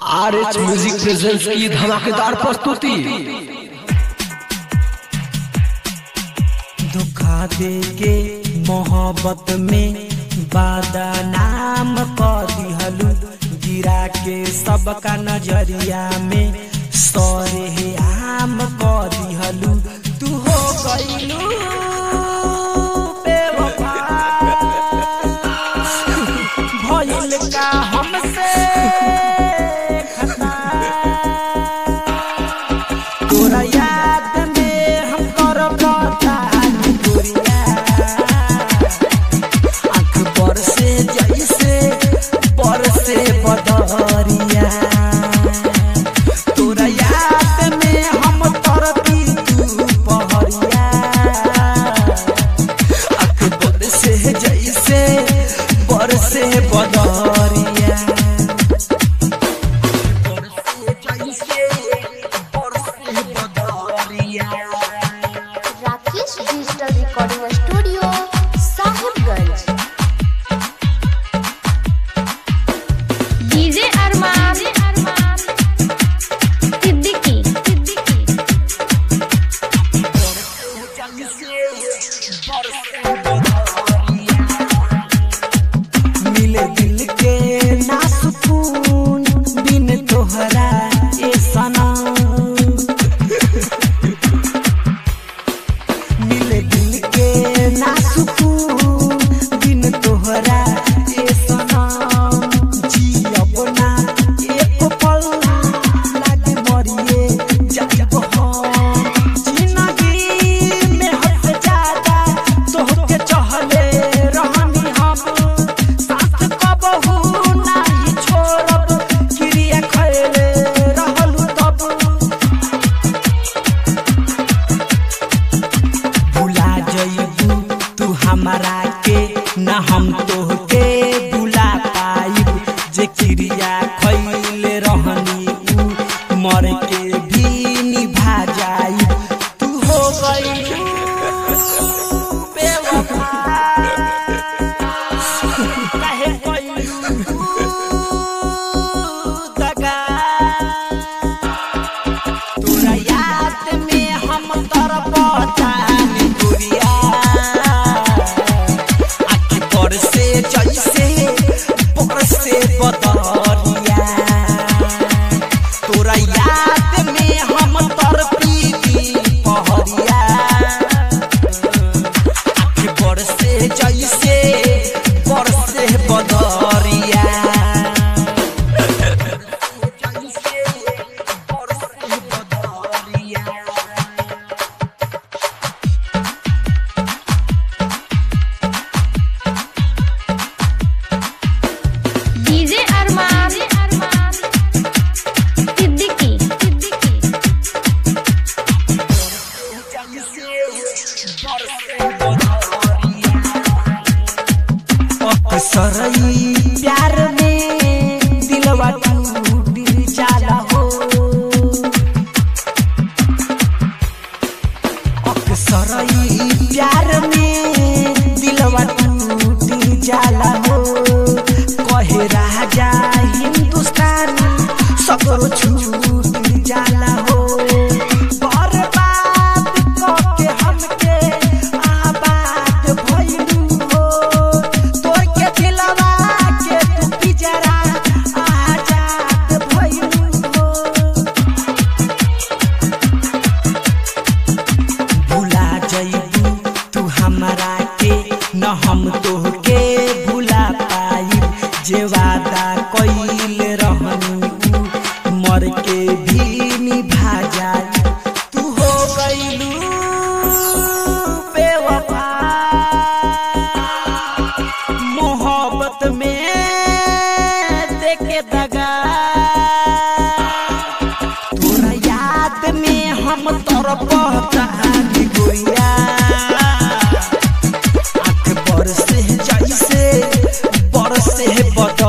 R H music presents की धमाकेदार प्रस्तुति धोखा दे के मोहब्बत में बादा नाम कर दिहलू गिरा के सबका नजरिया में सरे आम कर दिहलू तू हो गईलू बेवफा भइल का हमसे खता तोरा याद में हम कर बतानी गोरिया आँख बरसे जैसे बरसे बदरिया तोरा याद में हम तरती तू पहरिया आँख बरसे जैसे बरसे बदरिया Rakesh digital recording studio Sahibganj DJ Arman Siddiqui Siddiqui मिले दिल के ना सुकून बिन तोहरा ए सनम मिले दिल के ना सुकून बिन तोहरा ए सनम जियब ना एक पल लागे मरिए जाब हम जिंदगी में हद से ज्यादा तोहके चाहले रहनी हम साथ कबहू नाही छोड़ब क्रिया खैले रहलू तब भुला जइबू तू हमारा के न हम तोहके भुला पाइब जे क्रिया खैले रहनी उ मर के भी निभा जाइब तू हो गइलू बेवफा काहे कइलू दगा तोरा याद में हम तरपतानी गुड़िया आँख बरसे जैसे बरसे बदरिया तोरा याद में हम तरपी पहरिया आँख बरसे जैसे बरसे बदरिया डीजे अरमान सिद्दीकी सिद्दीकी अक्सरई प्यार में दिलवा टूट जाला हो अक्सरई प्यार में दिलवा टूट जाला हो कहे राजा हिंदुस्तान सगरो छूट जाला हो बर्बाद कके हमके आबाद भइलू हो तोर के दिलवा के तू पिजरा आजाद भइलू हो भुला जइबू तू हमरा के न हम तोहके भुला पाइब जे वादा कइल रहनी उ मर के भी निभा जाई तू हो गइलू बेवफा मोहब्बत में देके दगा तोरा याद में हम तरपतानी गोरिया आँख बरसे जैसे बरसे बदरिया